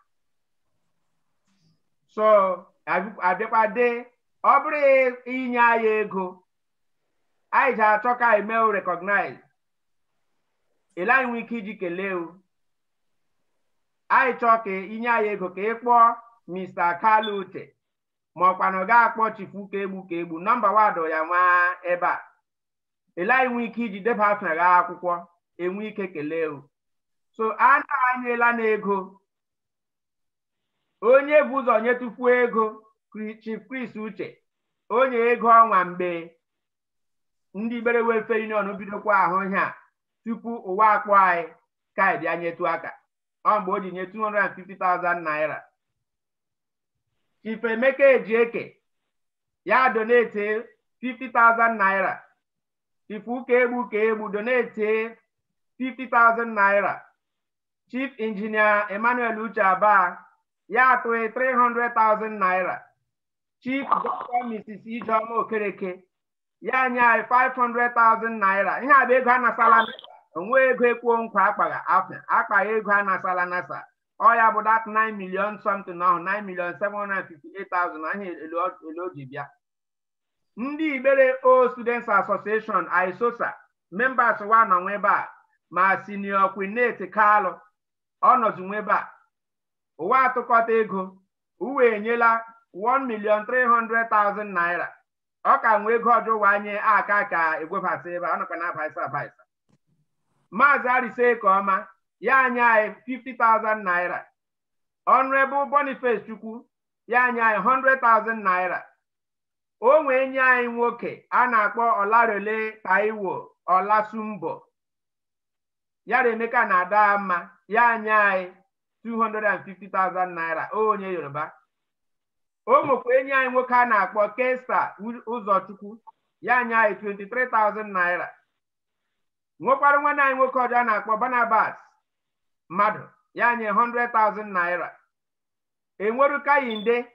so abịakwa dee ọ bụrụ inye anyị ego anyị ji achọ ka anyị mee recognize ele anyị nwee ike iji kelee o anyị chọọ ka inye anyị ego ka ị kpọọ Mr. Kalu Uche ma ọkwanụ ga-akpọ chifu ka egbu ka egbu nọmba wadụ ya nwa ebe a ele anyị nwee ike iji deba afọ gha akwụkwọ enwe ike kelee o so a na-anyela na ego onye bụ ụzọ nyetufuo ego Chief Chris Uche onye ego ọnwa mgbe ndị Igbere Welfare Union bidokwa ahụ ihe a tupu ụwa akpọ anyị ka anyị bịa nyetu aka ọ mgbe o ji nye 250,000 naira Chief Emeka Ejieke ya donete 50,000 naira Chief Uka Egbu ka Egbu donete 50,000 naira Chief Engineer Emmanuel Uche Aba ya atụghị 300,000 naira Chief Dr. Mrs. Ijeoma Okereke ya nye anyị 500,000 naira ihe a bụ ego a nasala onwe ego ekwuo nkwa akpagha afọ akpagha ego a nasala nasa ọ ya bụ that 9 million something ahụ 9 million 758,000 ahụ elu o ji bịa ndị Igbere O Students Association ISOSA members wa nọ nwe ebe a ma senior Quinette Kalụ ọ nọzi nwe ebe a ụwa atụkọta ego uwe enyela 1 million 300,000 naira ọ ka nwee ego ọjọọ ụwa nye aka ka egwebasị ebe a nọkwa na abaisa abaisa maazị arise ka ọma ya anya anyị 50,000 naira Honorable Boniface Chukwu ya anya anyị 100,000 naira o nwee nye anyị nwoke a na-akpọ Olarole Taiwo Olasumbo ya Emeka na ada mma ya anya anyị 250,000 naira onye Yoruba o nwekwa enyi anyị nwoke a na-akpọ Kesta Ụzọchukwu ya anya anyị 23,000 naira nwekwara nwanne anyị nwoke ọjọọ a na-akpọ Barnabas mmadụ ya nye 100,000 naira enweru Kayinde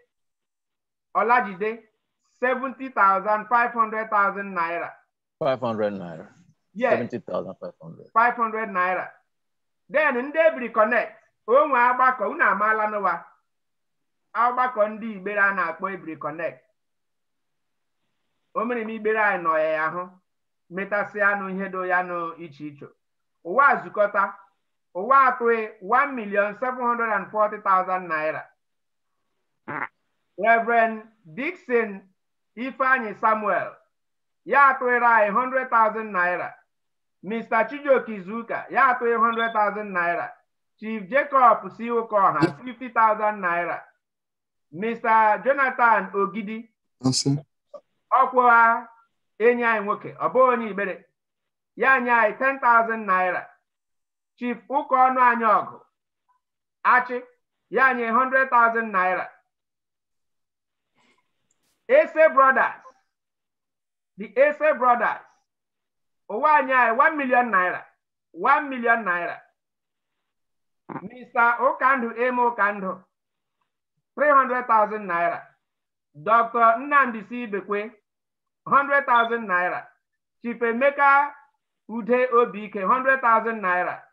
Olajide 70,000 500,000 naira 500 naira. yes 70,500. 500 naira then ndị ebiri connect onwe agbakọ unu amaala n'ụwa ọgbakọ ndị Igbere a na-akpọ ebiri connect o mere m Igbere anyị nọ ya ahụ metasị anụ ihe do ya nụ iche iche ụwa zukọta ụwa atụghị 1 million 740,000 naira Reverend Dixon Ifeanyi Samuel ya atụghịrị anyị 100,000 naira Mr. Chijioke Izuka ya atụghị 100,000 naira Chief Jacob si Ụkọha 50,000 naira Mr. Jonathan Ogidi ọkwụha enyi anyị nwoke ọ bụghị onye Igbere ya nye anyị 10,000 naira Chief ụka ọnụ anyị ọgụ achị ya nye 100,000 naira Ese Brothers the Ese Brothers ụwa anyị anyị 1 million naira 1 million naira Mr. Ụkandụ Eme Ụkandụ 300,000 naira Dr. Nnamdi C. Bekwe 100,000 naira Chief Emeka Ude Obike 100,000 naira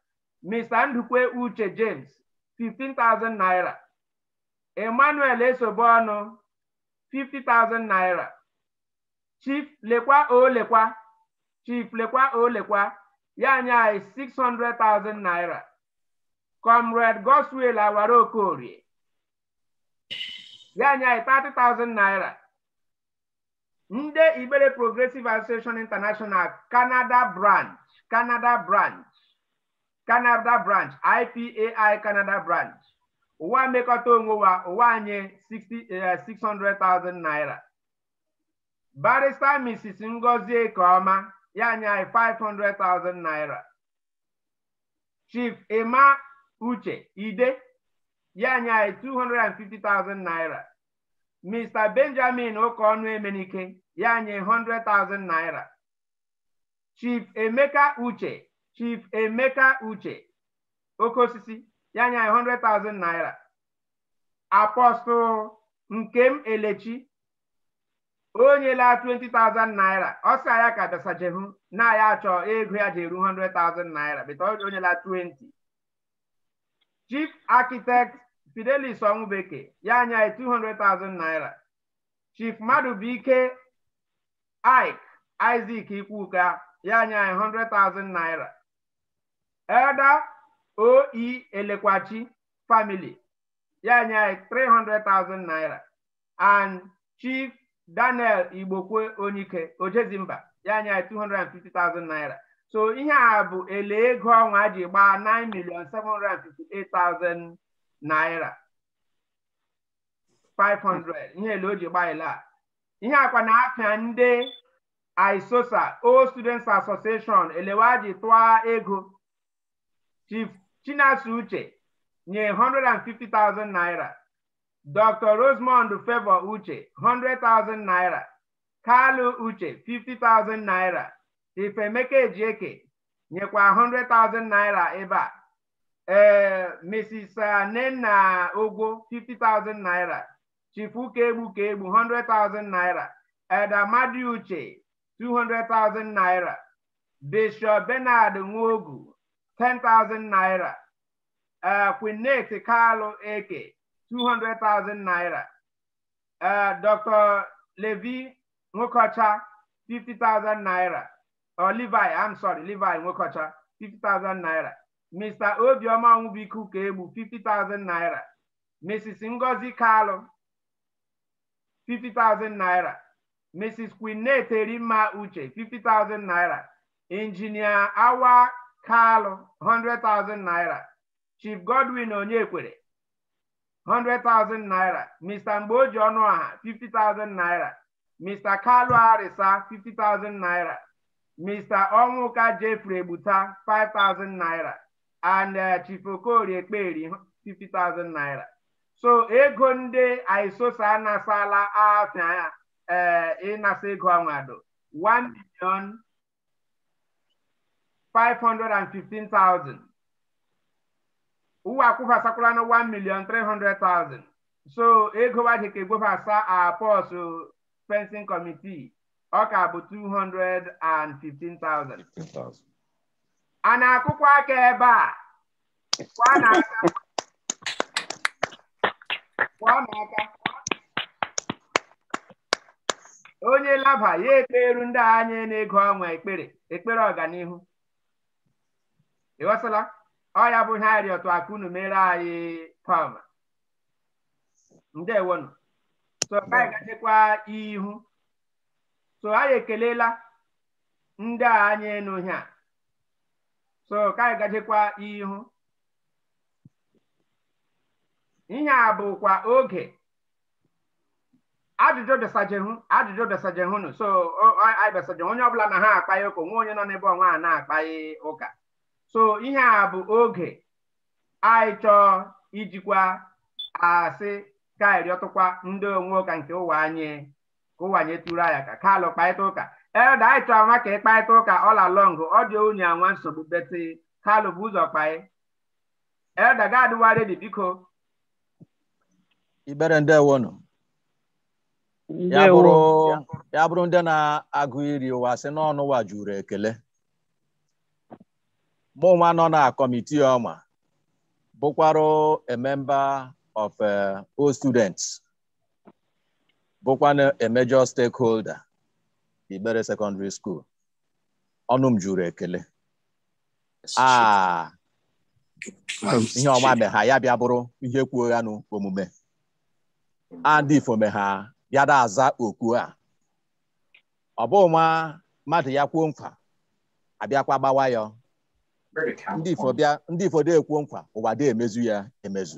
Mr. Ndukwe Uche James, 15,000 naira. Emmanuel Esobonu, 50,000 naira. Chief Lekwa O Lekwa, Chief Lekwa O Lekwa, ya nye anyị 600,000 naira. Comrade Goswell Awara Okorie, ya nye anyị 30,000 naira. Ndị Ibere Progressive Association International Canada branch, Canada branch, Canada branch, IPAI Canada branch. Ụwa mmekọta onwe wa ụwa anyị 60, eh, 600,000 naira. Barrister Mrs. Ngozi Ekeoma ya nye anyị 500,000 naira. Chief Emma Uche Ide ya nye anyị 250,000 naira. Mr. Benjamin Okeọnụ Emenike ya nye 100,000 naira. Chief Emeka Uche Chief Emeka Uche oke osisi ya nye anyị 100,000 naira. Apostle Nkem Elechi o nyela 20,000 naira ọ sị ya ka dasajehu na ya achọ ego ya ji eru 100,000 naira beta o nyela 20 chief architect fidelis ọnwụbeke ya anya anyị 200,000 naira chief madụbụike ike isaac ikwuka ya anya anyị 100,000 naira elder oe elekwachi family ya anya anyị 300,000 naira and chief daniel igbokwe onike ojezimba ya anya 250,000 naira so ihe a bụ ele ego ọnwa ji gbaa 9 million 758,000 naira 500 ihe ele o ji gbaa ele a ihe akwa na-apịa ndị isosa o students association elewa ji tụọ ego chief chinasu uche nye 150,000 naira Dr. Rosemond Favor Uche, 100,000 naira. Kalu Uche, 50,000 naira. Ifemeke Ejike, nyekwa 100,000 naira ebe a. Eh, Mrs. Nenna Ogwo, 50,000 naira. Chifuka Egbu Egbu, 100,000 naira. Edamadi Uche, 200,000 naira. Bishop Bernard Nwogu, 10,000 naira. Uh, Quinette Kalu Eke, 200,000 naira. Uh, Dr. Levi Nwokocha, 50,000 naira. Or Levi, I'm sorry, Levi Nwokocha, 50,000 naira. Mr. Obioma Nwubiku Kebu, 50,000 naira. Mrs. Ngozi Kalu, 50,000 naira. Mrs. Quinette Rima Uche, 50,000 naira. Engineer Awa Kalu, 100,000 naira. Chief Godwin Onyekwere, 100,000 naira. Mr. Mboji Ọnụaha, 50,000 naira. Mr. Kalu Arisa, 50,000 naira. Mr. Onwuka Jeffrey Ebuta, 5,000 naira. And uh, Chief Okori Ekperi, 50,000 naira. So ego ndị Aisosa anasala afịa uh, ịnasa ego anwado 1 million 515,000. ụwa akwụfasakwala na 1 million 300,000 so ego waje ka egbofasa apọsụ fencing committee ọ ka bụ 215,000 a na-akụkwa aka ebe a kwa n'aka kwa n'aka onye laba ya ekperu ndị anya na-ego ọnwa ekpere ekpere ọganihu ịghọtala ọ ya bụ ihe anyị rịọtụ aka unu mere anyị pama ndewonu so anyị gachekwa ihu so anyị ekelela ndị a anyị enu ihe a so ka anyị gachekwa ihu ihe a bụkwa oge ajụjụ desajehu ajụjụ desajehunu so anyị desajehu onye ọbụla na ha akpaghị ụka nwe onye nọ n'ebe ọnwa a na-akpaghị ụka so ihe a bụ oge anyị chọọ ijikwa asị ka anyị rịọtụkwa ndị onwe ụka nke ụwa anyị ka ụwa anyị tụrụ anyị aka kalụ kparịta ụka ede anyị chọrọ nwa ka ịkparịta ụka ọla long ọ dị onye anwa nsogbu beti kalụ bụ ụzọ kpaị ede ga-adịwa redi biko ibere ndewonu ya bụrụ ya bụrụ ndị na-agụ iri ụwa sị n'ọnụ ụwa juru ekele mụ nwa nọ na kọmitii ọma bụkwarụ a member of uh, all students bụkwanụ a major stakeholder Igbere Secondary School ọnụ m juru ekele ah ihe ọma me ha ya bịa bụrụ ihe kwuo ya n'omume adị ifome ha ya da aza okwu a ọ bụ nwa mmadụ ya kwuo nkwa abịakwa gbawa ya ndị ifo bịa ndị ifo dị ekwu nkwa ụwa dị emezu ya emezu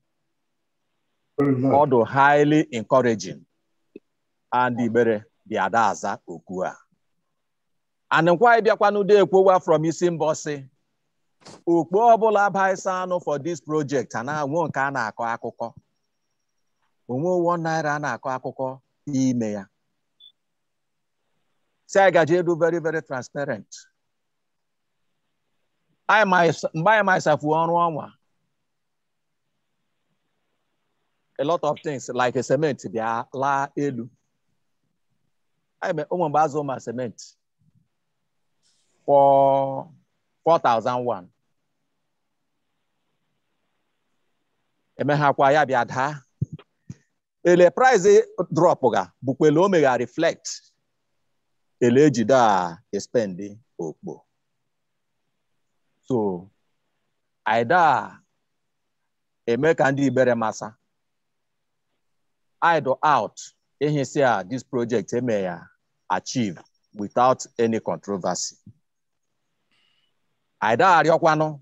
ọ dị highly encouraging and Igbere dị ada aza okwu a anịkwa ịbịakwanụ dị ekwowa from isi mbọsị okpo ọbụla baisa anụ for this project a na-anwụ nke a na-akọ akụkọ onwe one naira a na-akọ akụkọ ime ya si anyị gaji edu very very transparent mgbe anyị maisafu ọrụ ọnwa a lot of things like a cement bịa laa elu ụmụ mgbe azụ ma cement for 4001 emeghakwa ya bịa daa ele price drop ga bụkwa ele o megha reflect ele ejide a espendi okpo so aida eme ka ndị Igbere masa idle out ihisi a this project eme ya achieve without any controversy aida arịọkwanụ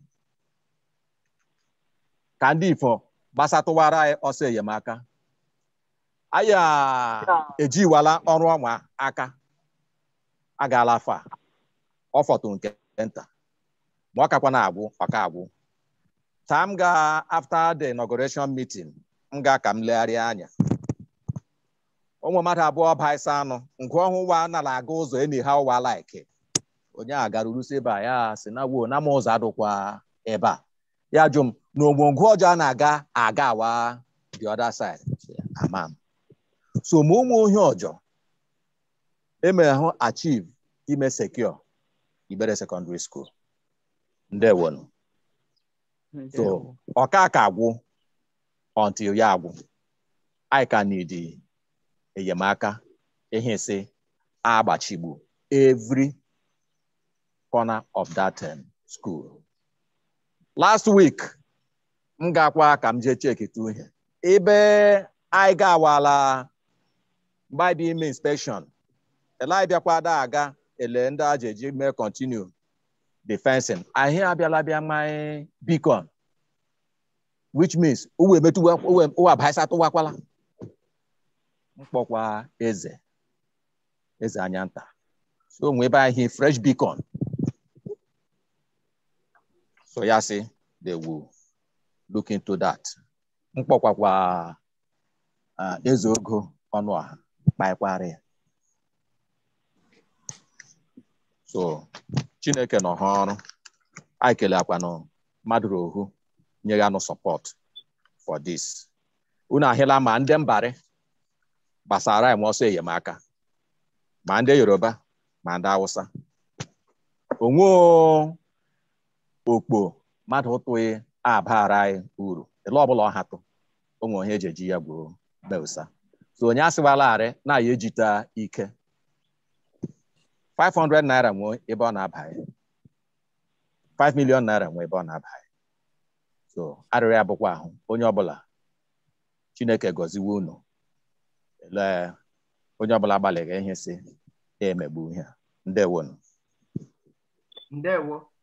ka ndị ifo gbasatụwara anyị ọsọ enyemaka anyị ejiwala ọrụ ọnwa aka agaala afa ọ fọtụ nke nta ma ọ kakwa na-agwụ ọka agwụ taa m ga after the inauguration meeting m ga ka m legharịa anya ụmụ mmadụ abụọ baisa anụ ngụ ọhụwa nala aga ụzọ eni ha ụwa like onye a gara urusi ebe a ya si na wuo na ma ụzọ adụkwa ebe a ya jụ m na ogwongwo ọjọọ a na-aga aga awa the other side ama m so ma ụmụ ohi ọjọọ emere hụ achieve ime secure Igbere Secondary School ndewonu so ọka ka agwụ until ya agwụ anyị ka need enyemaka ihe si agbachigbu every corner of that um, school last week m gakwa ka m jee chekita ihe ebe anyị ga-awala mgbe anyị bịa ime inspection ele anyị bịakwa da aga ele ndị aja eji mee continue the fencing anyị abịala bịa mmanya beacon which means uwe emetụwa ụwa baisa tụwakwala mkpọkwa eze eze anya nta so onwe ebe anyị fresh beacon so ya sị they will look into that mkpọkwakwa eze ogo ọnụ ọha kpaịkwara ya so chineke nọ ha ọrụ anyị kelekwanụ mmadụ ohu nye ya nụ support for this unu ahịla ma ndị mbarị gbasara anyị ọsọ enyemaka ma ndị yoruba ma ndị hausa onwe okpo mmadụ ụtụghị abara anyị uru ele ọbụla ọ hatụ onwe onye eji eji ya gboo beusa so onye asịwalarị na ya ejita ike 500 naira nwee ebe ọ na-abaghị 5 million naira nwee ebe ọ na-abaghị so arịrị ya bụkwa ahụ onye ọbụla chineke gọziwe unu ele onye ọbụla gbalịrị ihe si emegbu ihe ndewonu ndewo